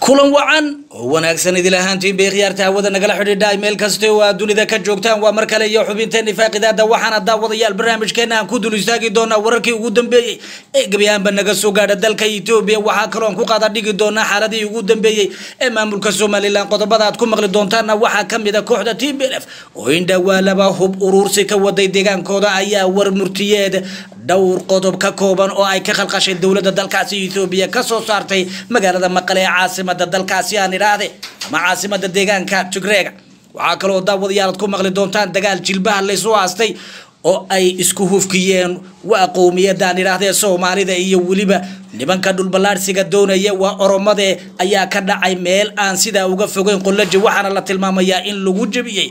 kulan wacan oo wanaagsan idil ahaantiin bay khiyaarta hawada nagala xidhiidha meel kasta oo aad dunida ka joogtaan waa mar kale iyo xubinteeni faaqidaada waxaana daawadayaal barnaamijkeena aan ku dul istaagi doonaa wararkii ugu dambeeyey ee gebi ahaanba naga soo gaadha dalka etoobiya waxaa kaloo aan ku qaada dhigi doonaa xaaladihii ugu dambeeyey ee maamulka somalilan qodobada aad ku maqli doontaana waxaa kamid a kooxda t b f oo indhawaalaba hub uruursi ka waday deegaankooda ayaa war murtiyeed dhowr qodob ka kooban oo ay ka khalqashay dowladda dalkaasi etoobiya kasoo saartay magaalada maqale ee caasimada dalkaasi aan idhaahde ama caasimada deegaanka tigreega waxaa kaloo daawadayaal aad ku maqli doontaan dagaal jilbaha laysu aastay oo ay isku hufkiyeen waa qowmiyadaan idhaahdee soomaalida iyo weliba nimanka dhulballaadhsiga doonaya waa oromade ayaa ka dhacay meel aan sidaa uga fogeyn qolaji waxaana la tilmaamayaa in lagu jebiyey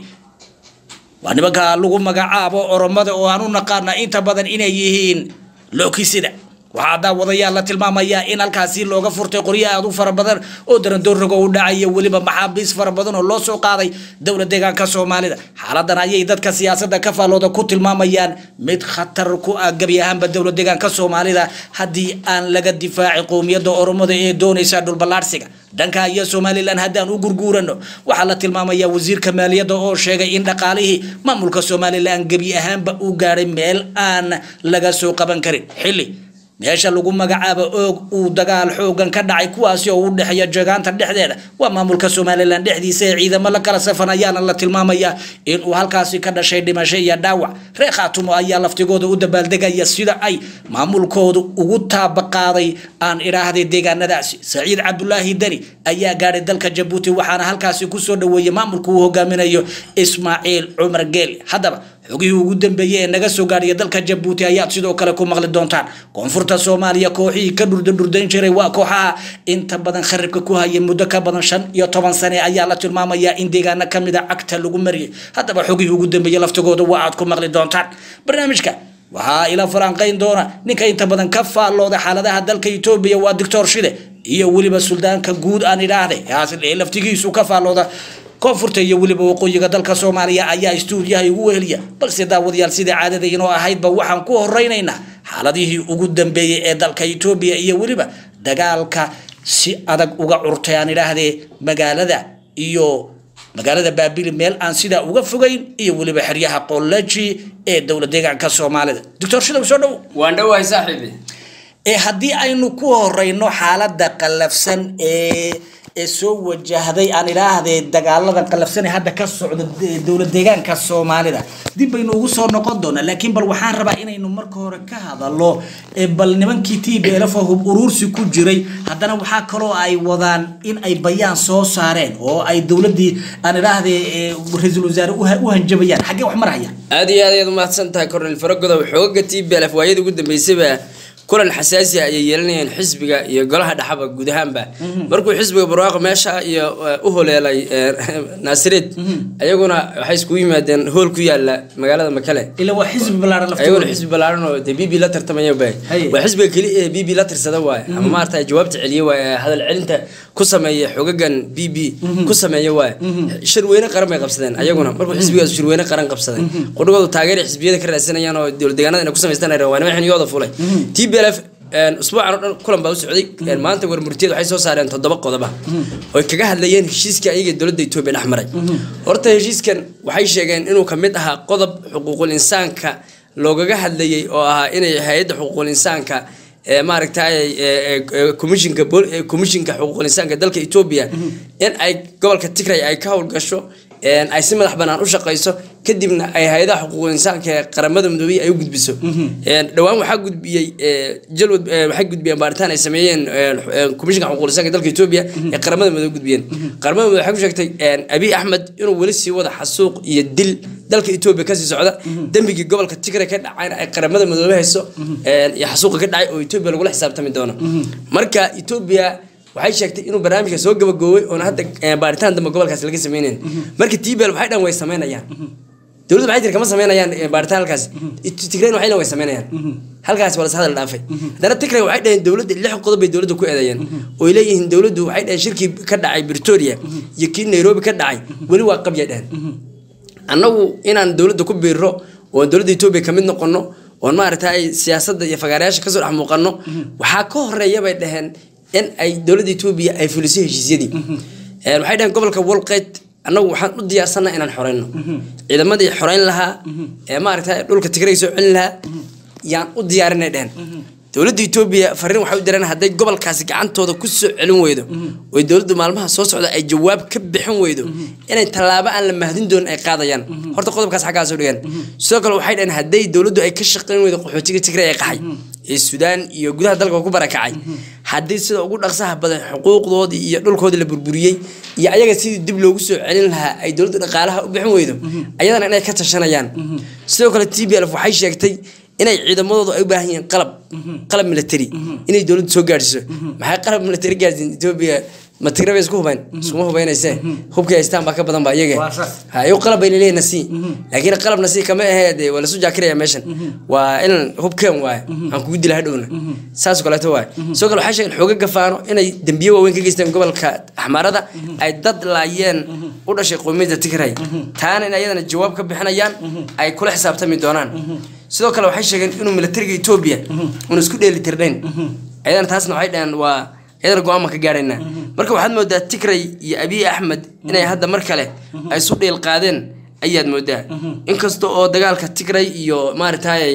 waa nimanka lagu magacaabo oromada oo aan u naqaana inta badan inay yihiin lookisida waxaa daawadayaal la tilmaamayaa in halkaasi looga furtay qoryo aad u fara badan oo darandooriga u dhacaya weliba maxaabiis fara badan oo loo soo qaaday dowla deegaanka soomaalida xaaladan ayay dadka siyaasada ka faallooda ku tilmaamayaan mid khatar ku ah gebi ahaanba dowla deegaanka soomaalida haddii aan laga difaacin qowmiyadda oromada ee doonaysa dhulballaadhsiga dhanka iyo somalilan haddaan u gurguurano waxaa la tilmaamayaa wasiirka maaliyadda oo sheegay in dhaqaalihii maamulka somalilan gebi ahaanba uu gaadhay meel aan laga soo qaban karin xilli meesha lagu magacaabo oog uu dagaal xoogan ka dhacay kuwaasi oo u dhexeeya jeegaanta dhexdeeda waa maamulka somalilan dhexdiisa ee ciidamo la kala safan ayaana la tilmaamayaa inuu halkaasi ka dhashay dhimasho iyo dhaawac reer khaatumo ayaa laftigooda u dabaaldegaya sida ay maamulkoodu ugu taabaqaaday aan idhaahday deegaanadaasi saciid cabdulaahi deni ayaa gaadhay dalka jabuuti waxaana halkaasi kusoo dhaweeyey maamulka uu hogaaminayo ismaaciil cumar geeli haddaba xogihii ugu dambeeyey ee naga soo gaadhaya dalka jabuuti ayaad sidoo kale ku maqli doontaan koonfurta soomaaliya kooxihii ka dhurdadhurdayn jiray waa kooxaha inta badan kharibka ku hayay muddo ka badan shan iyo toban sane ayaa la tilmaamayaa in deegaano kamid a cagta lagu mariyay haddaba xogihii ugu dambeeyey laftigooda waa aad ku maqli doontaan barnaamijka waxaa ila falanqayn doona ninka inta badan ka faallooda xaaladaha dalka etoobiya waa doctor shide iyo weliba suldaanka guud aan idhaahde ee laftigiisu ka faallooda koonfurta iyo weliba waqooyiga dalka soomaaliya ayaa istuudiyaha igu weheliya balse daawadayaal sida caadada inoo ahaydba waxaan ku horeynaynaa xaaladihii ugu dambeeyey ee dalka etoobiya iyo weliba dagaalka si adag uga curtay aan idhaahdee magaalada iyo magaalada baabili meel aan sidaa uga fogeyn iyo weliba xeryaha qolaji ee dowla deegaanka soomaalida doctor shidow soo dhow waan dhowahay saaxiibi ee haddii aynu ku horeyno xaalada qallafsan ee ee soo wajahday aan idhaahdee dagaalada qalafsan ee hadda ka socda dowla deegaanka soomaalida dib baynu ugu soo noqon doonaa laakiin bal waxaan rabaa inaynu marka hore ka hadalno bal nimankii t b lf hub uruursi ku jiray haddana waxaa kaloo ay wadaan in ay bayaan soo saareen oo ay dowladii aan idhaahdee ra-iisul wasaare u hanjabayaan xaggee wax marhaya aada iyo aad ayaad umahadsan tahay cornel faragodow xoogaga t b lf waayadii ugu dambeysayba kulan xasaasi ayay yeelanayeen xisbiga iyo golaha dhaxaba guud ahaanba markuu xisbiga barwaaqo meesha iyo u holeelay naasireed ayaguna waxay iskugu yimaadeen hool ku yaala magaalada makale ila waa xisbi ballaaran ayaguna xisbi ballaaran oo dee b b la tartamaya bay waa xisbiga keli ee b b la tirsada waaye ama maarata jawaabta celiye waaye hadal celinta ku sameeya xogagan b b ku sameeya waaye shirweyne qaran bay qabsadeen ayaguna markuu xisbigaas shirweyne qaran qabsaday qudhigoodu taageera xisbiyada ka raadsanayaan oo dowlad deegaanada inay ku samaystaan waa nima xiniyooda fulay t b l f usbuucan oo dhan kulan baa u socday maanta warmurtiyad waxay soo saareen toddoba qodoba oy kaga hadlayeen heshiiska ayaga dowladda etoobiya dhex maray horta heshiiskan waxay sheegeen inuu kamid ahaa qodob xuquuqul insaanka loogaga hadlayay oo ahaa inay hay-adda xuquuqul insaanka maaragtay commishinka commishinka xuquuqul insaanka dalka etoobiya in ay gobolka tigray ay ka howlgasho ay si madax banaan u shaqayso kadibna ay hay-adaha xuquuqul insaanka ee qaramada midoobey ay u gudbiso dhowaan waxaa gudbiyey jalwad waxay gudbiyeen baaritaan ay sameeyeen komishinka xuquuqul insaanka dalka etoobiya ee qaramada midoobe gudbiyeen qaramada midoobe waxay ku sheegtay abiy axmed inuu weli sii wada xasuuq iyo dil dalka etoobiya kasii socda dembigii gobolka tigray ka dhacayna ay qaramada midoobe hayso iyo xasuuqa ka dhacay oo etoobiya lagula xisaabtami doono marka etoobiya waxay sheegtay inuu barnaamijka soo gabagoobay oona hadda baaritaan dambe gobolkaas laga sameynayn marka tbl waxay dhan way sameynayaan dowladda waxay tiri kama sameynayaan baaritaan halkaas tigrayn waxay dhan way sameynayaan halkaas waa las hadal dhaafay haddana tigray waxay dhaheen dowladda lix qodob bay dowladda ku eedeeyeen oy leeyihiin dowladdu waxay dhaheen shirkii ka dhacay pretoria iyo kii nairobi ka dhacay weli waa qabyay dhaheen annagu inaan dowladda ku biiro oon dowladda etoobiya kamid noqono oon maaragtay siyaasadda iyo fagaarayaasha kasoo dhex muuqano waxaa ka horeeya bay dhaheen in ay dowladda etoobiya ay fulisay heshiisyadii Een, waxay dhaheen gobolka walqeyd annagu waxaan u diyaarsanaa inaan xoreyno ciidamadii xoreyn lahaa ee maaragtay dhulka tigray soo celin lahaa yaan u diyaarinay dhehen dowladda etoobiya fariin waxay u direen hadday gobolkaasi gacantooda ku soo celin weydo oy dowladdu maalmaha soo socda ay jawaab ka bixin weydo inay tallaabo aan la mahdin doonin ay qaadayaan horta qodobkaas xaggaa soo dhigeen sidoo kale waxay dhaheen hadday dowladdu ay ka shaqayn weydo qaxootiga tigray ee qaxay ee suudaan iyo gudaha dalka ku barakacay haddii sida ugu dhaqsaha badan xuquuqdoodii iyo dhulkoodii la burburiyey iyo ayaga sidii dib loogu soo celin lahaa ay dowladda dhaqaalaha u bixin weydo ayadana inay ka tashanayaan sidoo kale t b l waxay sheegtay inay ciidamadoodu ay u baahan yihiin qalab qalab military inay dowladdu soo gaadhsiiso maxay qalab military gaadhsiin etoobiya ma tigray bay isku hubayn iskuma hubaynayse hubkii haystaan baa ka badan ba iyaga Waa saas. ha iyagu qalab bay leeyihiin nasii laakiin qalab nasii kama ahee dee waa lasu jaakiraya meeshan waa in hubkeen waaye aan kugu dila hadhowna saas oo kaleeto waaye sidoo kale waxay sheegeen xooga gafaano inay dembiye waaweyn ka geysteen gobolka axmaarada ay dad laayeen u dhashay qowmiyadda tigray taana in ayadana jawaab ka bixinayaan ay kula xisaabtami doonaan sidoo kale waxay sheegeen inuu militariga etoobiya uuna isku dheeli tirnayn ayadana taasna waxay dhaheen waa iyadana go-aan baan ka gaadhaynaa marka waxaad moodaa tigray iyo abiy axmed inay hadda mar kale ay isu dhiil qaadeen ayaad moodaa inkasta oo dagaalka tigray iyo maaragtay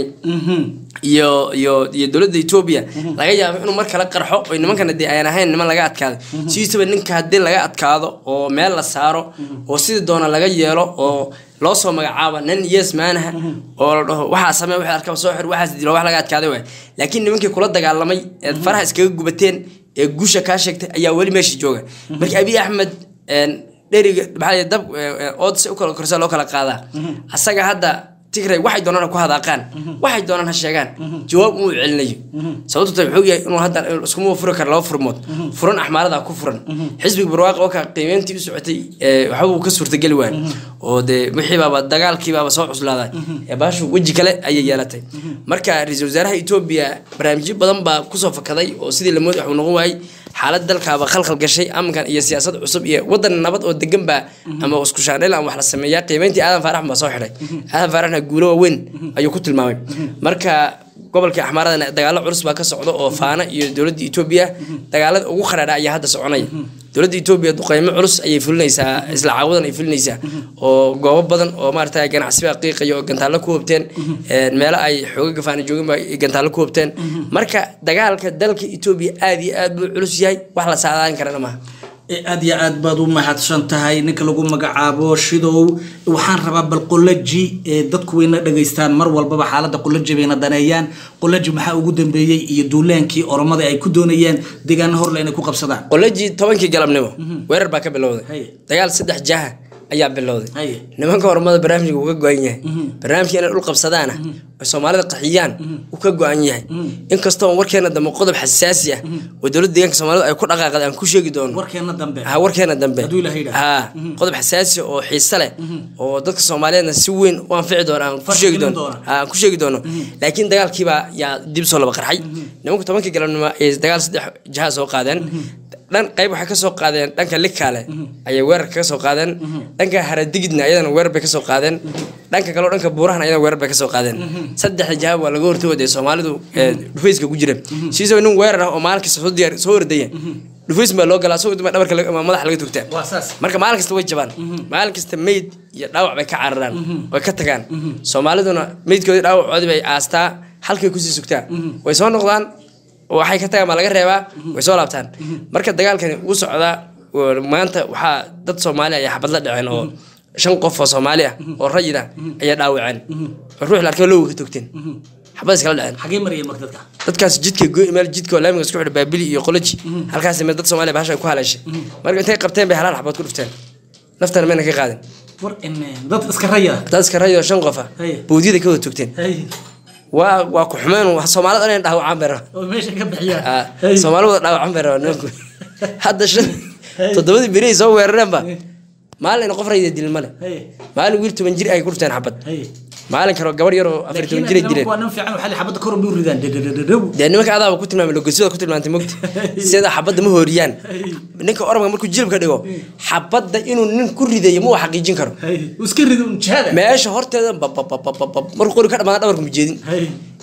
iyo iyo iyo dowladda etoobiya laga yaabo inuu mar kale qarxo oo nimankana dee ayaan ahayn niman laga adkaado sidiisaba ninka haddii laga adkaado oo meel la saaro oo sidii doona laga yeelo oo loo soo magacaabo nin yes maanaha oo la dhaho waxaa samee wixii arkaba soo xir waxaas dilo wax laga adkaaday waay laakiin nimankii kula dagaalamay ee faraha iskaga gubateen ee guusha kaa sheegtay ayaa weli meesha jooga marka abiy axmed een, dheriga maxaa la yidhi, dab ood si u kala korsa loo kala qaadaa asaga hadda tigray waxay doonaan ha ku hadaaqaan waxay doonaan ha sheegaan jawaab uu celinayo sababtu tahay wuxuu yahay inuu hadda iskuma furi karo laba furmood furan axmaarada ku furan xisbiga barwaaqo oo ka qiimeyntii u socotay ee, waxba uu ka suurtageli waayay oo dee wixii baaba dagaalkii baaba soo cuslaaday ee baashu weji kale ayay yeelatay marka ra-iisul wasaaraha etoobiya barnaamijyo badan baa kusoo fakaday oo sidii la moodi waxuu noqon waayey xaalad dalkaaba khalkhal gashay amkan iyo siyaasad cusub iyo wadan nabad oo degan baa ama isku shaandhayl ama wax la sameeyaa qiimeyntii aadan faarax baa soo xidhay aadan faaraxna guulo waaweyn ayuu ku tilmaamay marka gobolka axmaaradana dagaalo culus baa ka socda oo faana iyo dowladda etoobiya dagaalada ugu kharaadha ayaa hadda soconaya dowladda etoobiya duqeymo culus ayay fulinaysaa isla caawadan ay fulinaysaa oo goobo badan oo maarata ganacsiba qiiqaya oo gantaallo ku hobteen een, meelo ay xooga gafaana joogin ba ay gantaallo ku hobteen marka dagaalka dalka etoobiya aad iyo aad buu culus yahay wax la saadaalin karana maaha Eh, aad iyo aad baad u mahadsan tahay ninka lagu magacaabo shidow waxaan rabaa bal qolaji ee dadku wayna dhageystaan mar walbaba xaalada qolaji bayna daneeyaan qolaji maxaa ugu dambeeyey iyo duulaankii oromada ay ku doonayeen deegaano horle inay ku qabsadaan qolajii tobankii galabnimo weerar baa ka bilowday Haye. dagaal saddex jaha ayaa bilowday Haye. nimanka horumada barnaamijka uu ka go-an yahay barnaamijka inay dhul qabsadaana ay soomaalida qaxiyaan uu ka go-an yahay inkastoo warkeena dambe qodob xasaasi ah oo dowladda deegaanka soomaalida ay ku dhaqaaqday aan ku sheegi doono warkeena dambe ha warkeena dambe Hadduu Ilaahay yidhaahdo. ha qodob xasaasi oo xiise leh oo dadka soomaaliyeedna si weyn u anfici doona aan ku Farxi sheegi gelin doono doona. ha aan ku sheegi doono laakiin dagaalkiibaa yaa dib soo laba qarxay nimanku tobankii galabnimo ay dagaal saddex jaha soo qaadeen dhan qayb waxay kasoo qaadeen dhanka likaale ayay weerar kaga soo qaadeen dhanka haradigidna ayadana weerar bay kasoo qaadeen dhanka kaleo dhanka buurahana ayadana weerar bay kasoo qaadeen saddexda jaha waa laga hortooday soomaalidu ee dhufayska ku jira siisaba nin weerar ah oo maalin kasta soo diyaar soo ordaya dhufays baa loo galaa soo duma dhabarka laga- ama madaxa laga tugtaa waa saas marka maalin kasta way jabaan maalin kasta meyd iyo dhaawac bay ka cararaan way ka tagaan soomaaliduna meydkoodii dhaawacoodii bay aastaa halkay kusii sugtaa way soo noqdaan oo waxay ka tagaan baa laga reebaa way soo laabtaan marka dagaalkani wuu socdaa oo maanta waxaa dad soomaali ayaa xabad la dhaceen oo shan qof oo soomaali ah oo rayid ah ayaa dhaawaceen oo ruux la arkay lowga ka togteen xabad iskala dhaceen xagee marayeen marka dadka dadkaas jidka go- meel jidka oo laamiga isku xidha baabili iyo qoloji halkaas meel dad soomaaliya bahasha ay ku haleeshay marka intay qabteen bay halaal xabood ku dhufteen naftana mayna ka qaadin war in dad iska raya dad iska rayoo shan qof ah Haye. bowdyada ka wada togteen hay waa waa ku xumeen wax soomaalida inay dhaawacaan bay rabaan oo meesha ka bixiyaan Ah, Hay. soomaali wada dhaawacaan bay rabaan nimanku hadda shan toddobadii beri ay soo weerareenba maalin qof rayida dilin male Hay. maalin wiil toban jir ay ku dhufteen xabad hay maalin kale gabar yar oo afar toban jir ay dileen waa nin fiican waxaa la xabada kor u ridaan dadadadadow dee nimanka adaaba ku tilmaamay logosiyada ku tilmaantay mogta sida xabadda ma hooriyaan ninka oramka markuu jilibka dhigo xabadda inuu nin ku ridayo ma uu xaqiijin karo hay iska rido un jihada meesha horteeda bababababab markuu qori ka dhamaada dhabarka mujeedin hay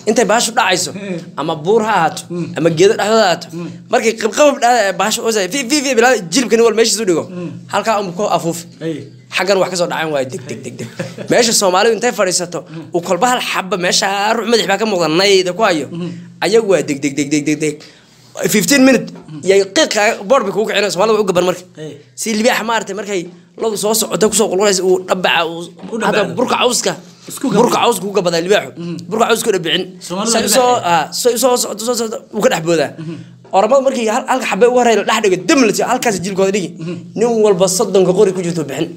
intay baashu dhacayso ama buur ha ahaato ama geedo dhexdooda ha ahaato markay qabqabab dhacda baashu oosay fi fi fi bilaa jilibka nin wal meeshiisu dhigo halkaa un ku afuufi Hey. xaggan wax kasoo dhacan waayo deg deg deg deg meesha soomaalidu intay fadhiisato uu kolba hal xaba meesha ruux madax baa ka muuqda nayda ku hayo ayagu waa deg deg deg deg deg deg 15 minute yay qiiqa board bay kugu kicina soomaalida way u gaban marka Hey. si libaax maaragtay markay ladu soo socota kusoo qulqulaysa uu dhabaca uu U hadda dhabaco. burka cawska Isku gabado. burka cawska ku gabadaa libaaxu burka cawska ku dhabicin Soomaalida say libaax soo eh. ah say soo socdo soo socdo uu ka dhex boodaa oramada markii hal halka xabe ugu horeeya la dhex dhigo dam la siiyo halkaas jilkooda dhigi nin walba soddonka qori ku jirto bixin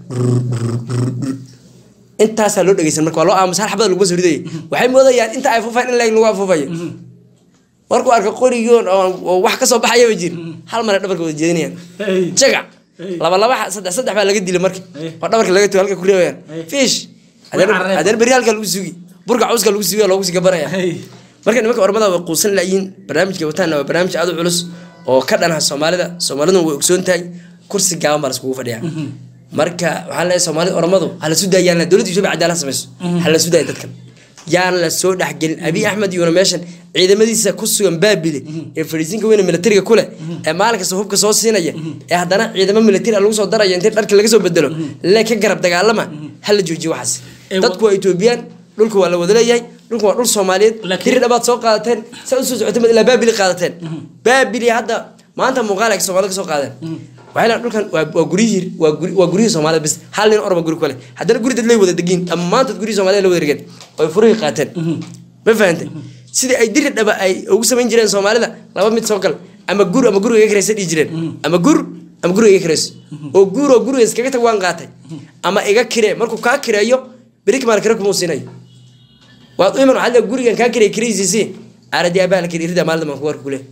intaasaa loo dhegeysan marka waa loo aamusa hal xabada laguma soo ridayay waxay moodayaan inta ay afuufayaan in laeg lagu afuufayo markuu arka qorigoon oo oo wax kasoo baxayaba jir hal mare dhabarka wada jeedinayaan Hey. jagac Hey. laba laba xa- saddex saddex baa laga dilay marka Hey. oo dhabarka laga tugo halka ku reebayaan Hey. fish Way carareen. haddana beri halka lagu sugi burka cawska lagu sugi oo loogu sii gabanaya Hey. marka nimanka ormada way quusan laayiin barnaamijka wataana waa barnaamij aad u culus oo ka dhanaha soomaalida soomaaliduna way ogsoon tahay kursi gaaban baa laskugu fadhiyaa marka waxaan leeyahay soomaalida ormadu ha la sudaayaan dowladda ethiopia cadaalad samayso ha la sudaaya dadkan yaan la soo dhexgelin abiy axmed iyona meeshan ciidamadiisa ku sugan baabile ee fadhiisinka weyne militariga ku leh ee maalin kasta hubka soo siinaya ee haddana ciidamo militari lagu soo daraya intay dharka laga soo bedelo le ka garab dagaalama ha la joojiyo waxaas Ee, wa- dadku waa etoobiyaan dhulka waa la wada leeyahay dhulka waa dhul soomaaliyeed Laakiin- tiri dhabaad soo qaadateen saa usoo socotay mad ilaa baabili qaadateen baabili hadda maanta muuqaal ay soomaalida ka soo qaadeen waxay leedahay dhulkan waa waa guryihii waa guri waa guryihii soomaalida bis hal nin orma guri kale haddana guri dad lay wada degiin dhammaantood guryihii soomaalida la wada regeen oy furihii qaateen ma fahantay sidii ay diri dhaba ay ugu samayn jireen soomaalida laba mid soo gal ama gur ama guriga iga kiraysa dhihi jireen ama gur ama guriga iga kirayso oo guur oo guriga iskaga tag waan qaatay ama iga kiree markuu kaa kireeyo beriki maal kire kumuu siinayo waad u iman waxaad leedahay gurigan kaa kirey kiraysiisi aaradi aabaa la kiri rida maalin baan ku warka kule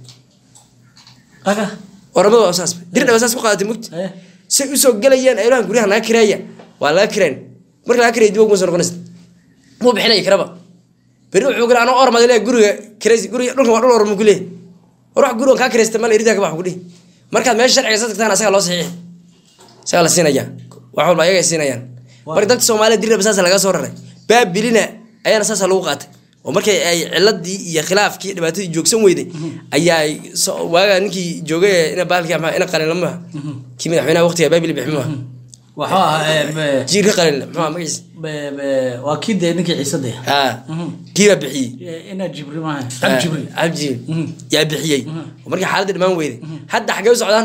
aga oramada waa saas dir dhaba saas ku qaadatay mugti Eh. say usoo gelayaan aylahan guryaha naga kireeya waa laga kireen marka laga kiraya dib uguma soo noqonaysa muu bixinaya kiraba beri wuxuu gala anoo ormada leeyahay guriga kiraysi guriga dhulkan waa dhul orma ku leeyahay war wax gurigan kaa kiraysta mal iridaa ka bax ku dhihi markaad meesha sharciga sa tagtaan asagaa loo saxiixi isagaa la siinaya wax walba ayaga ay siinayaan marka dadka soomaalida dir dhaba saasa laga soo raray baabilina ayaana saasa lagu qaatay oo markay ay ciladii iyo khilaafkii iyo dhibaatadii joogsan weyday ayaa ay so- waaga ninkii joogay ee ina baalkii ama ina qalin lama kii madaxweynaha waqtiga baabili bixi maaha waxuu ahaa eh, be- jiirka qalin muxuu ahaa magaciisa be- be- waa kii dee ninkii ciise dee haa kii baa bixiyey Eh, inaa jibri maaha ab jibri abjiil yaa bixiyey oo markii xaaladda dhammaan weyday hadda xaggee u socdaan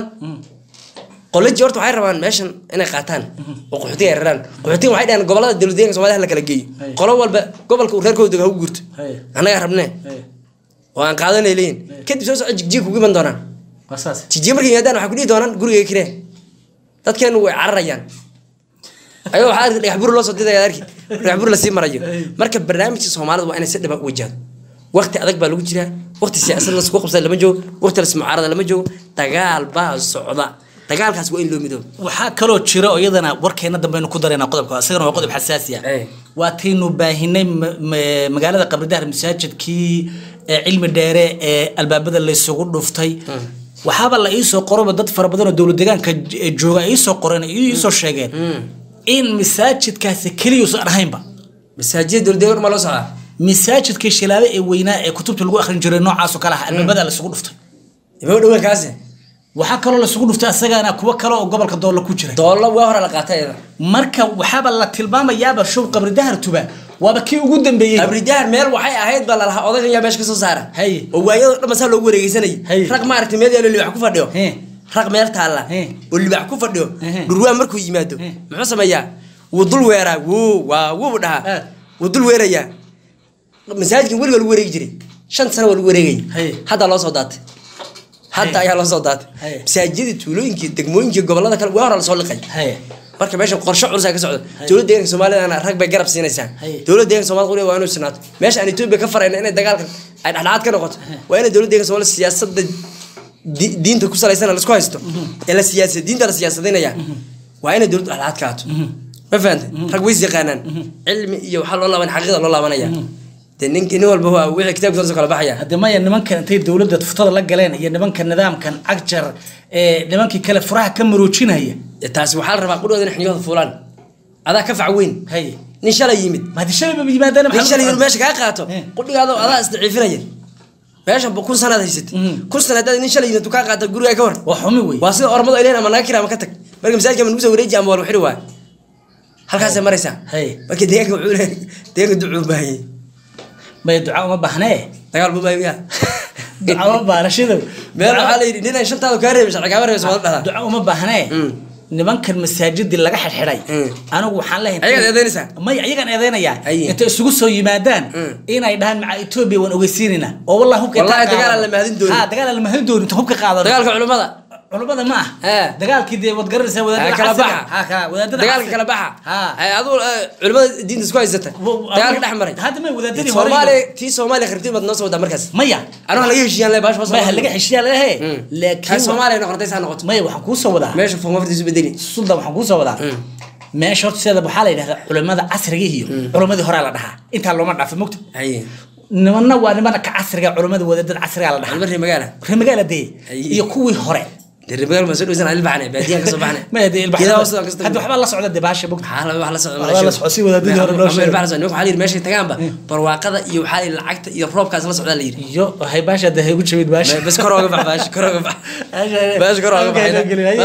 qolaji horta waxay rabaan meeshan inay qaataan oo qaxootiga ay raraan qaxootiga waxay dhaheen gobolada dowladdeeganka soomaalida hala kala geeyo Hey. qolo walba gobolka uu reerkooda dego ha u guurto Hey. annagaa rabnee Eh, oo aan qaadanay leeyihin kadib soo soco jigjiga kugu iman doonaan waa saas jigjiga markay yimaadaan waxay ku dhihi doonaan guriga kiree dadkeenu way cararayaan ayadoo waxaa arki dhagax bur loo soo didaya arki dhagax bur lasii marayo marka barnaamijka soomaalida waa inay si dhiba u wajahdo waqti adag baa lagu jiraa waqti siyaasad lasku qabsada lama joogo waqti lasmucaarada lama joogo dagaal baa socda dagaalkaas waa in loo midoobo waxaa kaloo jira oo iyadana warkeena dambeaynu ku darayna qodobka isagana waa qodob xasaasi ah Eh. waa taynu baahinay ma- ma- magaalada qabridahar masaajidkii ee cilmi dheere ee albaabada laysugu dhuftay waxaaba la iisoo qoroba dad fara badan oo dowlad deegaanka j- ee jooga ay iisoo qoreen ay iisoo sheegeen in masaajidkaasi keliyuusan ahaynba masaajida dowladdeegan ma loo socdaa masaajidkii shilaabe ee weynaa ee kutubta lagu akhrin jiray noocaasoo kale ah albaabada laysugu dhuftay ima dhowaan kaasi waxaa kaloo laysugu dhuftay asagana kuwo kale oo gobolka doolla ku jira doolla waa hore la qaatay iyada marka waxaaba la tilmaamayaaba show qabri dahar tuba waaba kii ugu dambeeyey abridahar meel waxay ahayd baa lalahaa odaygan yaa meesha ka soo saara Hay. oo waayadoo dhan masaa loogu wareegeysanayay Hay. rag maaragtay meel yaalo libax ku fadhiyo He. rag meel taalla He. oo libax ku fadhiyo Ehe. dhurwaa markuu yimaado He. muxuu sameeyaa wuu dul weeraa wuu waa wuu dhahaa Ah. wuu dul weerayaa masaajidkan weliga lagu wareegi jiray shan sano waa lagu wareegayay Hay. hadda loo soo daatay hadda Hay. ayaa loo soo daatay Hay. masaajidada tuulooyinkii degmooyinkii gobolada kale waa hore lasoo liqay haye marka meeshan qorshe culus ka socda dowladda deeganka soomaalidana rag bay garab siinaysaa Hay. dowladda deeganka soomaalida qoliga waa inuu sinaato meesha aan etoobiya ka farayna inay dagaalkan ay dhexdhexaad ka noqoto waa inay dowladda deeganka soomaalida siyaasadda di- diinta ku salaysan laisku haysto ee la siyaasa diinta la siyaasadinaya waa inay dowladda dhexdhexaad ka haato ma fahantay rag ways yaqaanaan cilmi iyo waxaa loo laaban xaqiiqda loo laabanaya dee nin nin walba waa wixii kitaabkiisa kala baxaya haddii maya nimankan intay dowladda tuftada la galeen iyo nimanka nidaamkan cagjar ee nimankii kale furaha ka maroojinaya taasi waxaa la rabaa qudhooda in xniyooda fuulaan adaa ka fac weyn haye nin shalay yimid maadi shalay ba yimaadaan nin shalay yimid meesha kaa qaato Eh. qudhigaado adaa isdaciifinaya meeshan ba kun sanaad haysatay Mhm. kun sana haddaad nin shalay yimid kaa qaata gurigaa ka war waa xumi wey waa sida ormadu ay leeyihin ama naga kira ama ka tag marka masaajidka ama nagu soo wareeji ama waa lagu xidhi waay halkaasay maraysaa Hey. marka deegaanka wuxuu leeyahay deegaanka ducuu u baahanyay may duca uma baahnee dagaal buu baahanya duca uma baahna shidow meel waxaa la yidhi nin ay shantaadu kaa reebay sharci kaama reebay wada dhahdaa duca uma baahnee Mm. nimankan masaajidii laga xidxidhay Mm. anigu waxaan leeyahay Ayagaad eedaynaysaa? may ayagaan eedaynayaa Haye. intay isugu soo yimaadaan Mm. inay dhahaan maca etoobiya waan ogeysiinayna oo wallahi hubka Wallahi intaan dagaal aan qaadano- la mahadin doonin. Ha, dagaal aan la mahadin doonin inta hubka qaadano dagaalka culimmada culimada ma Eh. ah dagaalkii dee waad garanaysaa Eh, wadaadada kala casriga. baxa Ha, ka, wadaadada dagaalka casriga. kala baxa Ha. Eh, aduu eh, culimmada diinta isku haysata Wo- dagaalka dhex maray hadda may wadaadadii hore soomaaliya tii soomaaliya kharibtiin baad noo soo wadaa markaas maya anu laga heshiiyaan le baasha maya laga xeshiyaa lehe Mm. laakiin kan soomaaliya noqotay saa noqoto maya waxaan kuu soo wadaa meesha foomaftiisu bedeli suldan waxaan kuu soo wadaa Mm. meesha horta sideeda waxaa la yidhahdaa culimada casriga iyo culimadii horaa la dhahaa intaa looma dhaafo mogta haye nimanna waa nimana ka casriga culimada wadaadada casriga la dhahaa culimada reer magaala reemagaala dee Ay. iyo kuwii hore dee reer magaala maa soo dhaweysan aan ilbaxnay baadiyaan ka soo baxnay maya dee ilbax Geedaha hoostooda ka soo hadda waxbaa la socda dee baasha mogta waxaa la wax la socda Waxaa la socda si wadaadadii hore loo sheegay. waxaa la yidhi meeshay tagaanba barwaaqada iyo waxaa la yidhi lacagta iyo roobkaas la socdaa la yidhi iyo waxay baasha dee haygu jabid baasha bas kor ooga bax baash kor ooga bax baash kor ooga baxayna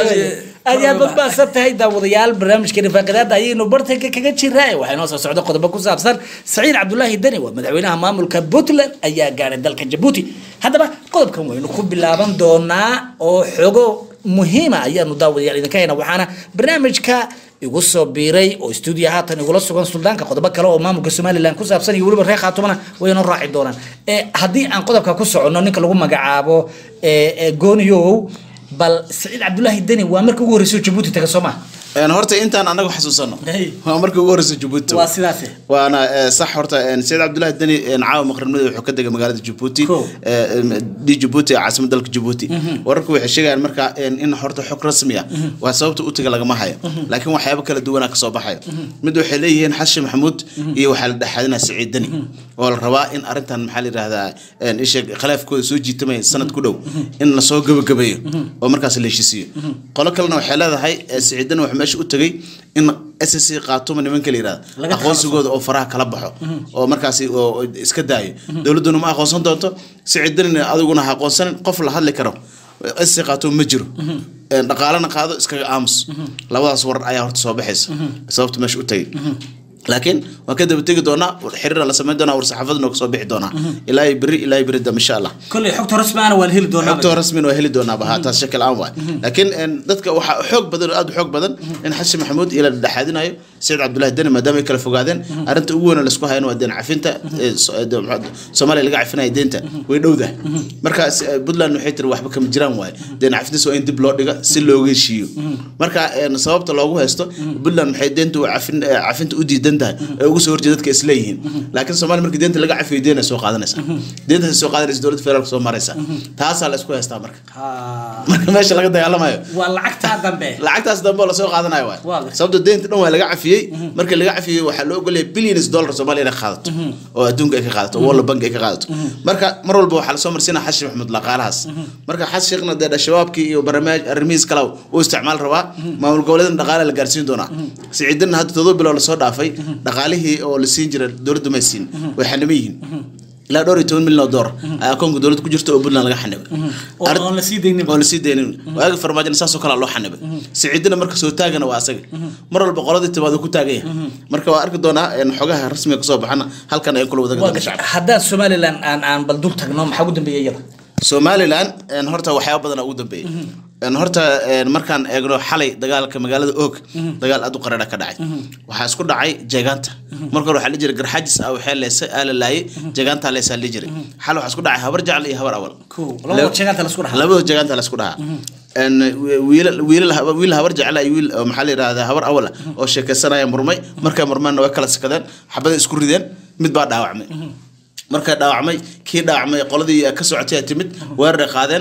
aad iyo aad badbaadsan tahay daawadayaal barnaamijka rifaaqidaada ayaynu bartanka kaga jiraa waxaa inoo soo socda qodobo ku saabsan saciid cabdulaahi deni waa madaxweynaha maamulka puntland ayaa gaadhay dalka jabuuti haddaba qodobkan waynu ku bilaaban doonaa oo xogo muhiima ayaanu daawadayaal idinka hayna waxaana barnaamijka igu soo biiray oo stuudiyo haatan igula sugan suldaanka qodobo kale oo maamulka somalilan ku saabsan iyo weliba reer khaatumana waynoo raaci doonaan Eh, haddii aan qodobka ku soconno ninka lagu magacaabo eh, eh, gooniyow bal saciid cabdulaahi deni waa markii ugu horreysay oo jabuuti taga soo maa Een, horta intaan anagu xasuusano Hey. waa markii ugu horeysa jabuuti waa sidaase waana eh, sax horta een, sayid cabdulaahi deni een, caawa maqribnimada wuxuu ka degay magaalada jabuuti Cool. eh, em, di jabuuti ee caasimada dalka jabuuti wararku waxay sheegayaan marka een, in horta xog rasmi ah waa sababta u taga lagama hayo laakiin waxyaabo kala duwanaa kasoo baxayo mid waxay leeyihiin xasan maxamuud iyo waxaa la dhexaadinaa saciid deni oo la rabaa in arrintan maxaa la yidhahdaa een, isha khilaafkooda soo jiitamaya sanad ku dhow in lasoo gabagabeeyo oo markaas la heshiisiyo qolo kalena waxay leedahay eh, saciid deni wuxuu meesha u tegay in ssc qaatuma nimanka la yidhahda Laga aqoonsigooda oo faraha kala baxo oo markaasi oo oo iska daayo dowladduna ma aqoonsan doonto sicidanina adiguna ha aqoonsanin qof la hadli karo ssc qaatuma ma jiro Een, dhaqaalana qaado iskaga aamus labadaas warar ayaa horta soo baxaysa sababta meesha u tegay laakiin waan ka daba tegi doonaa xiriira la samayn doonaa war saxaafaduna kasoo bixi doonaa ilaa iyo beri ilaa iyo beri dambe insha allah kolley xogta rasmi ana waa la heli doonaa xogta rasmin waa heli doonaa baha taas shakil aan waay laakiin een, dadka waxaa xoog badan oo aad u xoog badan in xasan maxamuud ila dhexaadinayo sayid cabdulaahi deni maadaama ay kala fogaadeen arrinta ugu weyn oo laisku hayana waa deen cafinta ee, so- ee, de- maxaa- soomaaliya laga cafinaya deenta way dhowdahay marka s- ee, puntland waxay tiri waxba kama jiraan waaye deen cafintiis waa in dib loo dhiga si looga heshiiyo marka een, sababta loogu haysto puntland maxay deenta u cafin- ee, cafinta u diidan tahay ee ugu soo horjeeda dadka isleeyihiin laakiin soomaaliya markii deenta laga cafiyo deena soo qaadanaysa deentaas soo qaadanaysa dowladda federaalka soo maraysa taasaa la isku haystaa marka marka meesha laga dagaalamayo waa lacagtaa dambe lacagtaas dambe oo lasoo qaadanayo waay Waa gartay. sababta deynta dhan waa laga cafiyey markii laga cafiyey waxaa loo ogolyahay billions dollar soomaaliya inay qaadato oo adduunka ay ka qaadato oo world bank ay ka qaadato marka mar walba waxaa lasoo marsiinaya xasan maxamuud laqaalahaas marka xasan sheekhna dee shabaabkii iyo barnaamij arrimihiis kale uu isticmaal rabaa maamul goboleedan dhaqaale la gaarsiin doonaa siciidana hadda todoba bilood lasoo dhaafay dhaqaalihii oo la siin jira dowladdu may siin way xaniman yihiin ilaa dhowr iyo toban milyan oo doolar ayaa akoonka dowladda ku jirta oo puntland laga xanibay oo aan la sii daynin oo lasii daynin waagi farmaajina saasoo kale loo xanibay siciidina marka soo taagana waa asaga mar walba qoladii timaado ku taagan yahay marka waa arki doonaa een, xogaha rasmiga kasoo baxana halkan ay kula wadaga waa doona gashay shacabka haddaan somalilan aan aan bal dul tagno maxaa ugu dambeeya iyada somalilan een, horta waxyaaba badan ugu dambeeyay Een, horta een, markaan eegno xalay dagaalka magaalada oog dagaal aad u qarara ka dhacay waxaa isku dhacay jeegaanta marka hore waxaa la jiray garxaajis ah waxaa leesa aa la laayay jeegaantaa leesaa la jiray xal waxaa isku dhacay habar jacal iyo habar awal Cool. Labada jeegaanta la isku dhaxlay. labada jeegaanta la isku dhahaa Een, wiilal wiilal wiil habar jecel iyo wiil oo maxaa la yidhahdaa habar awal ah oo sheekaysanaya murmay markay murmeenna way kala sakadeen xabada isku rideen mid baa dhaawacmay markay dhaawacmay kii dhaawacmay qoladii ka socotay ay timid weeraray qaadeen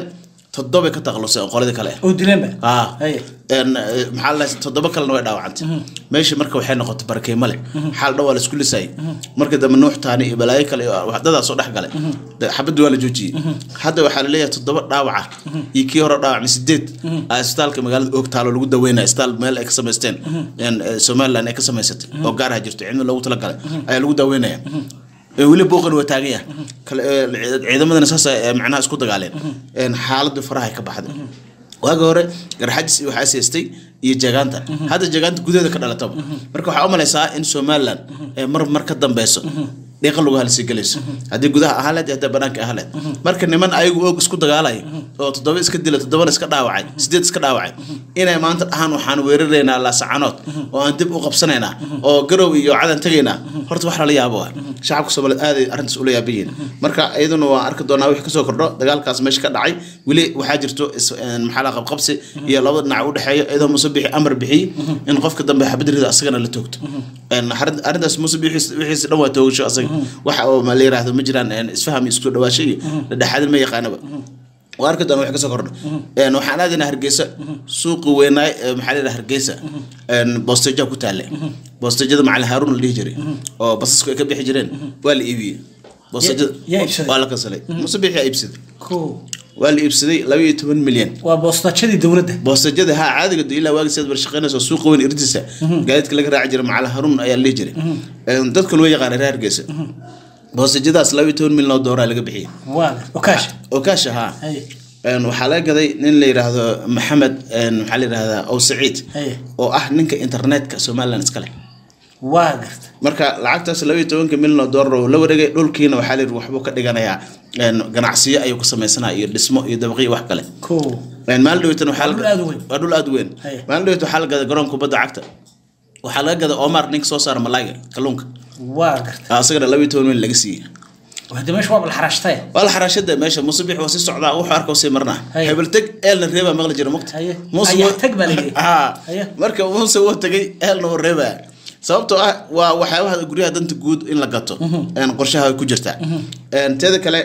toddobay ka taqluseen oo qoladii kale oo dileenba ah Haye. een eh, maxaa la toddoba kalena way dhaawacantay meeshii marka waxay noqotay barakeymo leh xaal dhan waa la isku lisayay marka dambe nuux taani iyo balaayo kale iyo waxdadaas soo dhex galay De- xabadii waa la joojiyey hadda waxaa laleeyahay toddoba dhaawaca iyo kii hore dhaawacmay sideed aa isbitaalka magaalada oogtaalo lagu daweynaya isbitaal meel ay ka samaysteen een, eh, somaliland ay ka samaysatay oo gaaraha jirto cilmi loogu talagalay ayaa lagu daweynaya Ee, weli booqan waa taagan yahay Kale- ee, ciidamadana saas ay macnaha isku dagaaleen Een, xaaladdu faraha ay ka baxday waagi hore garxajis iyo waxaa siistay iyo jagaanta hadda jagaanta gudaheeda ka dhalataba marka waxaa u malaysaa in somaliland ee mar mar ka dambeyso dhiiqa lagu halsii gelayso haddii gudaha ahaan leed iyo haddii banaanka ahaan leed marka niman ayagu og isku dagaalaya oo toddoba iska dila toddobana iska dhaawacay sideed iska dhaawacay inay maanta dhahaan waxaan weeraraynaa laasacanood oo aan dib u qabsanaynaa oo garow iyo cadan tegaynaa horta wax lala yaabo waay shacabka soomaaliyeed aaday arrintaas ula yaaban yihiin marka iyaduna waa arki doonaa wixii kasoo kordho dagaalkaas meesha ka dhacay weli waxaa jirto is- een, maxaa la qabqabsi iyo labada dhinac u dhexeeya iyadoo muuse bixi amar bixiyey in qofka dambe xabadrida asagana la toogto Een, arrin- arrintaas muuse bixi wixiisa dhan waa toogasho asaga waxa oo ma la yiraahdo ma jiraan een, isfaham iyo isku dhawaasho iyo dhexaadin ma yaqaanaba waa arki doona wax kasoo kordho Een, waxaan aadaynaa hargeysa suuqi weynaay ee maxaa la yidhaha hargeysa een, boosteja ku taale boostejada macalin haaruun la dhihi jiray oo basasku ay ka bixi jireen waa la iibiyey boostejada yaa iibsaday? waa la kansalay muuse bixi yaa iibsaday Ko. waa la iibsaday laba iyo toban milyan waa boostashadii dowladda boostajada haa caadiga de ilaa waagi sidaad barshaqeynayso suuqa weyn irdiisa gaadiidka laga raaci jiray macalin haruun ayaa la dhihi jiray Een, dadka loo yaqaana reer hargeysa boostajadaas laba iyo toban milyan oo dooraa laga bixiyey waa okaash oo kaasha haa Haye. Een, waxaa laga gaday nin la yidhaahdo maxamed een, maxaa la yidhahdaa ow saciid Haye. oo ah ninka internetka somaliland iska leh waa garta marka lacagtaas laba iyo tobanka milyan oo doolar oo la wareegay dhulkiina waxaa la yidhi waxbuu ka dhiganayaa een, ganacsiyo ayuu ku samaysanaya iyo dhismo iyo dabaqyo wax kale ko Een, maalin dhaweetan waxaa Waa la- dhul aad u weyn. waa dhul aad u weyn Haye. maalin dhaweet waxaa la gaday garoonka kubadda cagta waxaa laga gaday omar ninka soo saara malayga kalluunka waa garta Ah, asagana laba iyo toban milyan laga siiyey hadda meesha waa balxaraashtay waa la xaraashada meesha muuse bix waa sii socdaa wuxuu arka sii marnaa Haye. hebel teg eelna reebaa maqli jira mugta Haye. muuse Ayaa wuu- tag baa la yidhi. Ah, Haye. marka muuse wuu tegay eelna wuu reebaa sababtoo ah waa waxyaabaha guryaha danta guud in la gato een, qorshaha ay ku jirtaa Een, teeda kale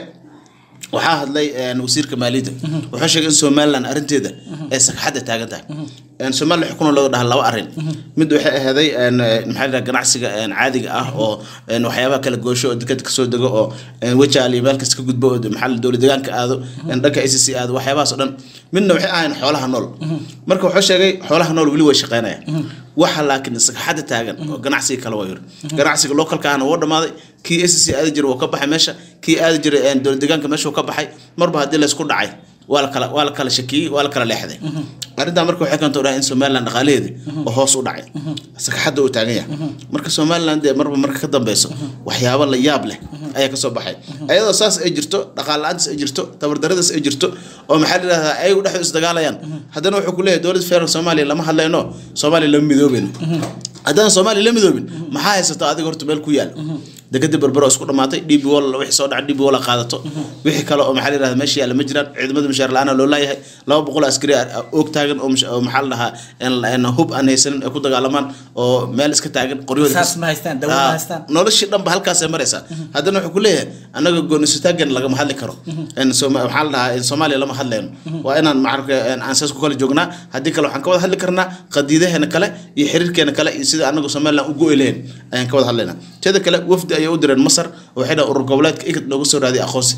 waxaa hadlay een, wasiirka maaliyadda wuxuu sheegay in somaliland arrinteeda ay sagxadda taagan tahay Een, somaliland xukun looga dhaha laba arrin mid waxay ahaday een, maxaa la yidhaha ganacsiga een, caadiga ah oo een, waxyaabaha kala goosho oo dekada kasoo dego oo een, wajaal iyo meel kasta ka gudbo oo maxaa la dowlad deegaanka aado een, dhanka i c c aado waxyaabahaas oo dhan midna waxay ahayn xoolaha nool marka wuxuu sheegay xoolaha nool weli way shaqeynayaan waxa laakiin sagxadda taagan oo ganacsiga kale waa yiri ganacsiga localka ahna wuu dhamaaday kii s c aadi jiray wuu ka baxay meesha kii aadi jiray een, dowlad deegaanka meesha wuu ka baxay marba haddii laysku dhacay waa la kala waa la kala shakiyey waa la kala leexday arrintaa marka waxay keentay dhaha in somaliland dhaqaalaheedii oo hoos u dhacay sagxadda uu taagan yahay marka somaliland dee marba marka ka dambeyso waxyaabo la yaab leh ayaa kasoo baxay ayadoo saas ay jirto dhaqaal la-aantaas ay jirto tabardaradaas ay jirto oo maxaa la yidhahdaa ayagu dhexdu isdagaalayaan haddana wuxuu ku leeyahay dowladda federaalk soomaaliya lama hadlayno soomaaliya lama midoobeyno haddaan soomaaliya la midoobin maxaa haysata adiga horta meel ku yaal dekadii berbero isku dhamaatay db wall wixii soo dhaca db wall qaadato wixii kale oo maxaa la yidhahda meesha yaalla ma jiraan ciidamada mushaar la-aan loo laayahay laba boqol oo askari ah oog taagan oo mush- oo maxaa la dhahaa een- een hub aan haysanin ay ku dagaalamaan oo meel iska taagan qoryahooda Saas ma haystaan, dawo ma Ah, haystaan. noloshii dhanba halkaasay maraysaa haddana wuxuu ku leeyahay annaga goonisitaagan lagama hadli karo In Sooma- maxaa la dhahaa in soomaaliya lama hadlayno waa inaan macarka aan saas ku kala joognaa haddii kale waxaan ka wada hadli karnaa qadiidaheena kale iyo xiriirkeena kale iyo sida anagu somaliland u go-i lahayn ayaan ka wada hadlaynaa teeda kale wafdi ayay u direen masar oo waxay dhahan urur goboleedka igad noogu soo raadiyay aqoonsi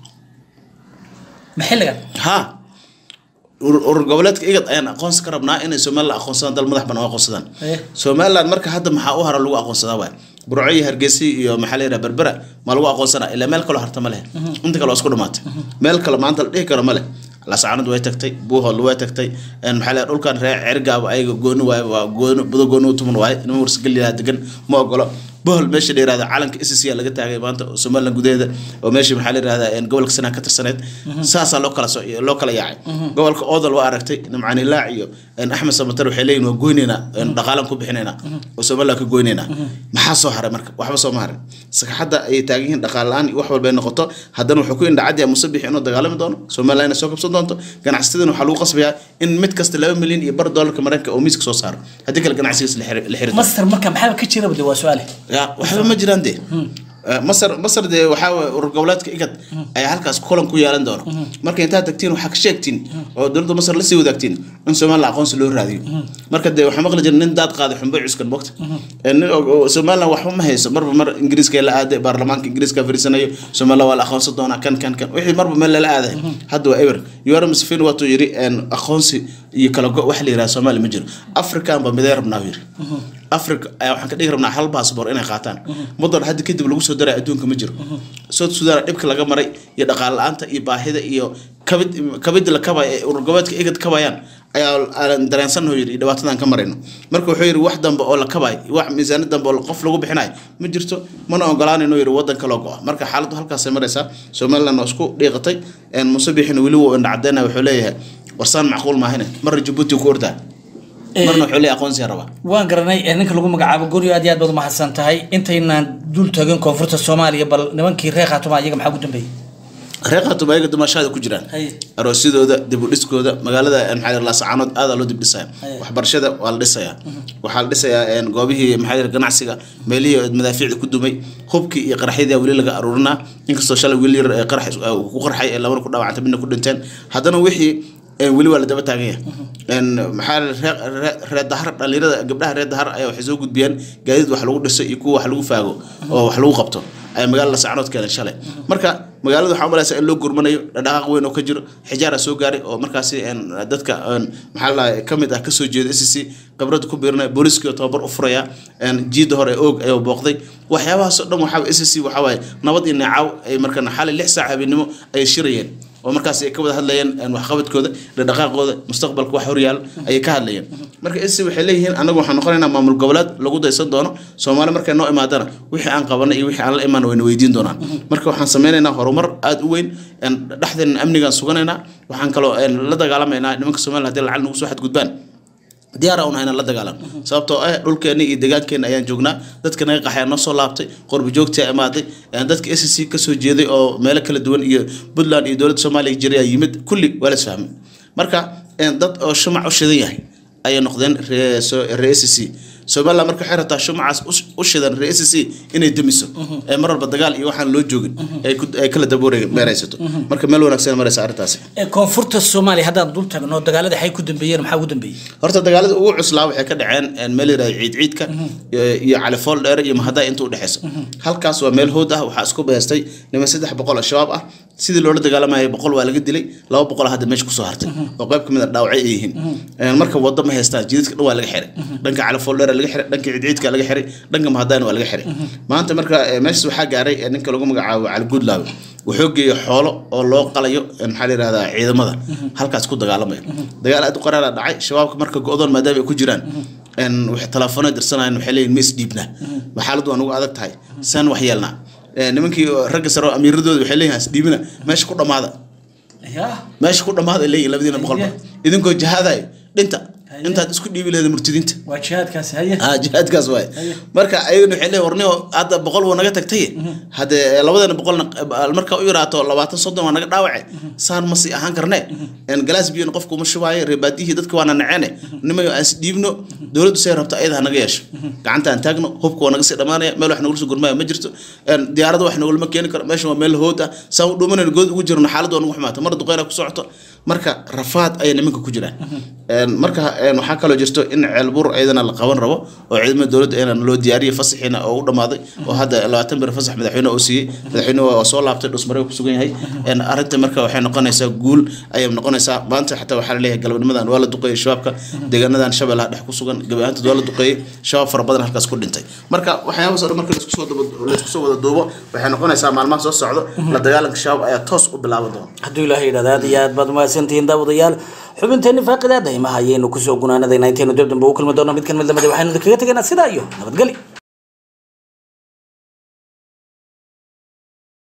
maxilligan ha urur urur goboleedka igad ayaan aqoonsi ka rabnaa inay somaliland aqoonsadaan dal madax banaan u aqoonsadaan Eh. somaliland marka hadda maxaa u hara lagu aqoonsadaa waay burco iyo hargeysa iyo maxaa la yidhaha berbera ma lagu aqoonsanaa ilaa meel kaloo harta ma leh inta kale waa isku dhamaatay meel kale maanta la dhihi karo ma leh lasacanad way tagtay buuhood way tagtay een maxaa la yidhaha dhulkan reer cergaaba ayaga gooni waaye waa gooni budo gooni u tuman waaye nima warsageliyaa degan ma ogolo bohol meesha la yirahda calanka SSC aa laga taagay maanta oo Somaliland gudaheeda oo meesha maxaa la yirahdaa een gobolka sanaa ka tirsaneed saasaa loo kala soo loo kala yaacay gobolka Oodal waa aragtay nimcani laac iyo een Axmed Samatar waxay leeyihiin waa goyneynaa een dhaqaalan ku bixinaynaa oo Somaliland ka goyneynaa maxaa soo haray marka waxba soo ma harin sagxadda ay taagan yihiin dhaqaale la'aan iyo wax walba ay noqoto haddana wuxuu ku indhacadiyaa musabix inuu dagaalami doono Somaliland inay soo kabsan doonto ganacsatadana waxaa lagu qasbayaa in mid kasta laba milyan iyo bar doolarka Mareykanka oo miiska soo saaro haddii kale ganacsigiisa la xiri la xiri doono. master marka maxaa ka jira bade waa su-aale ya waxba ma jiraan de Eh, masar masar dee waxaa waye urur goboleedka igad ayaa halkaas kulan ku yeelan doona marka intaad tagtiin waxaa ka sheegtiin oo dowladda masar lasii wadaagtiin in somalilan aqoonsi loo raadiyo marka dee waxaa maqli jira nin daad qaaday xunbo cuskan mogta Eh, nin oo- oo somalilan waxba ma hayso marba mar ingiriiska la aaday baarlamaanka ingiriiska fiirsanayo somalilan waa la aqoonsan doonaa kan kan kan wixii marba meel lala aaday hadda waa eber yoweri museveni waatuu yiri een, aqoonsi iyo kala go wax la yiraha soomaaliya ma jiro african ba midee rabnaa buu yiri africa ayaa waxaan ka dhigi rabnaa hal baasboor inay qaataan mudan hadda kadib lagu soo daray adduunka ma jiro south sudan dhibka laga maray iyo dhaqaale la-aanta iyo baahida iyo kabid kabida la kabaya ee urur goboleedka igad kabayaan ayaa aan dareensannaho yiri iyo dhibaatadan ka marayno marka wuxuu yiri wax dambe oo la kabayo wax miisaanad dambe oo qof lagu bixinayo ma jirto mana ogolaanayno yiri wadan kaloo go-a marka xaaladdu halkaasay maraysaa somaliland waa isku dhiiqatay een muuse bixina weli wuu indhacadeyna wuxuu leeyahay warsaan macquul maahine marna jabuuti ku ordaa marna wuxuu leeyahay aqoonsiga rabaa waan garanay ee ninka lagu magacaabo guryo aad iyo aad baad umahadsan tahay intaynaan dul tagin koonfurta soomaaliya bal nimankii reer khaatuma iyaga maxaa ugu dambeeyey reer khaatuma ayaga dumashaada ku jiraan Haye. aroosyadooda dib u dhiskooda magaalada maxaa la laascaanood aadaa loo dib dhisaya Haye. waxbarashada waa la dhisayaa waxaa la dhisayaa een, goobihii maxaa la ganacsiga meelihii madaafiicda ku dumay hubkii iyo qaraxyadii weli laga aruurinaa inkastoo shalay wiil yar ee qarax is- uu ku qarxay ee labana ku dhaawacantay midna ku dhinteen haddana wixii een, weli waa la daba taagan yahay Een, maxaa la- reer- reer- reer dahar dhalinyarada gabdhaha reer dahar ayaa waxay soo gudbiyeen gaadiid wax lagu dhiso iyo kuwa wax lagu faago oo wax lagu qabto ay magaalada lascaanood keeneen shalay marka magaalada waxaa umalaysaa in loo gurmanayo dhaqaaq weyn oo ka jiro xijaara soo gaaray oo markaasi een, dadka een, maxaa la ka mid ah kasoo jeeda s c khibrada ku biirinaya booliskii oo tababar u furaya een, jiida hore ee oog ayuu booqday waxyaabahaas oo dhan waxaa s c waxaa waaye nabad iyo neecaw ay markana xalay lix saac habeenimo ay shirayeen oo markaas ay ka wada hadlayeen een, waxqabadkooda dhaqaaqooda mustaqbalka wax horyaal ayay ka hadlayeen marka s waxay leeyihiin anagu waxaan noqonaynaa maamul goboleed lagu daysan doono soomaali markay noo imaadana wixii aan qabanay iyo wixii aan la imaan wayna weydiin doonaan marka waxaan sameynaynaa horumar aada u weyn een, dhexdeena amnigaan suganaynaa waxaan kaloo een, la dagaalamaynaa nimanka somaliland haddii lacag nagu soo xadgudbaan diyaar aan hayna la dagaalan sababtoo ah dhulkeena iyo deegaankeena ayaan joognaa dadka naga qaxaya noo soo laabtay qorbi joogtii imaaday een, dadka s c kasoo jeeday oo meelo kala duwan iyo puntland iyo dowladda soomaaliya jiray ayaa yimid kulli waa la isfahmay marka een, dad oo shumac u shidan yahay ayay noqdeen ree so- ree s c somaliland marka waxay rabtaa shumacaas u- u shidan ree s c inay demiso ee mar walba dagaal iyo waxaan loo joogin ay ku- ay kala daboore meeraysato marka meel wanaagsan maraysa arrintaasi ee koonfurta soomaaliya haddaan dul tagno dagaalada xay ku dambeeyeen maxaa ugu dambeeyey horta dagaalada ugu cuslaa waxay ka dhaceen een, meel yidhahda ciid ciidka iyo- iyo califool dheere iyo mahadaa inta u dhexeyso halkaas waa meel hood ah waxaa isku beestay niman saddex boqol oo shabaab ah sidii loola dagaalamayay boqol waa laga dilay laba boqol hadda meesha kusoo hartay oo qayb kamid a dhaawacay ay yihiin Een, marka wado ma haystaan jidadka dhan waa laga xiray dhanka califool dheere laga xiray dhanka ciid ciidka laga xiray dhanka mahadaana waa laga xiray maanta marka eh, meeshas waxaa gaaray eh, ninka lagu magacaabo cali guudlaawe wuxuu geeyey xoolo oo loo qalayo een, maxaa la yidhahdaa ciidamada halkaas ku dagaalamaya dagaal aad u qaraara dhacay shabaabka marka go-doon maadaama ay ku jiraan een, waxay telefoona dirsanayeen waxay leeyihin ma isdhiibnaa xaaladdu waa nagu adag tahay saan wax yeelnaa Een, nimankii ragga sare oo amiiradooda waxay leeyihin isdhiibina meesha ku dhammaada ya meesha ku dhammaada ay leeyihin labadiina boqolba idinkoo jihaadayo dhinta intaad isku dhiibi lahayd murtidiinta waa jihaadkaasi haye ah jihaadkaas waay marka ayagana waxay leeyihin warniyo hadda boqol waa naga tagtay hadde labadana boqolna eh, marka u yaraato labaatan soddon waa naga dhaawace saan ma sii ahaan karne En galaas biyona qofku uma shubaayo reebaadiyihii dadka waana naceene nimayo aan isdhiibno dowladdu say rabto ayada hanaga yeesho gacanta aan taagno hubka waa naga sii dhamaanaya meel wax nagula soo gurmaya ma jirto En diyaarada wax nagulama keeni karo meeshan waa meel hood ah saan u dhuumanayno good ugu jirno xaaladdu waa nagu xumaata mar duqeyna ku socoto marka rafaad ayay nimanka ku jiraan En marka en waxaa kaloo jirto in ceelbur ayadana la qaban rabo oo ciidamada dowladda inaan loo diyaariyay fasaxiina oo u dhamaaday oo hadda labaatan bir fasax madaxweyne oo siiyey madaxweyne waa soo laabtay dhusmare ku sugan yahay En arrinta marka waxay noqonaysaa guul ayay noqonaysaa maanta xataa waxaa laleeyahay galabnimadan waa la duqeeyey shabaabka deegaanadan shabeellaha dhex ku sugan gabi ahaantood waa la duqeeyey shabaab fara badan halkaas ku dhintay marka waxyaabahaas oo dhan marka laisku soo daba- laisku soo wada duubo waxay noqonaysaa maalmaha soo socdo la dagaalanka shabaab ayaa toos u bilaaban doona hadduu ilaahay yidhahda aad iyo aad baad umahadsantihiin daawadayaal xubinteeni faaqidaada imaha ayaynu kusoo gunaanadayna intaynu dib dambe u kulmi doono mid kan mid lamida waxaynu kaga tegaynaa sidaa iyo nabadgeli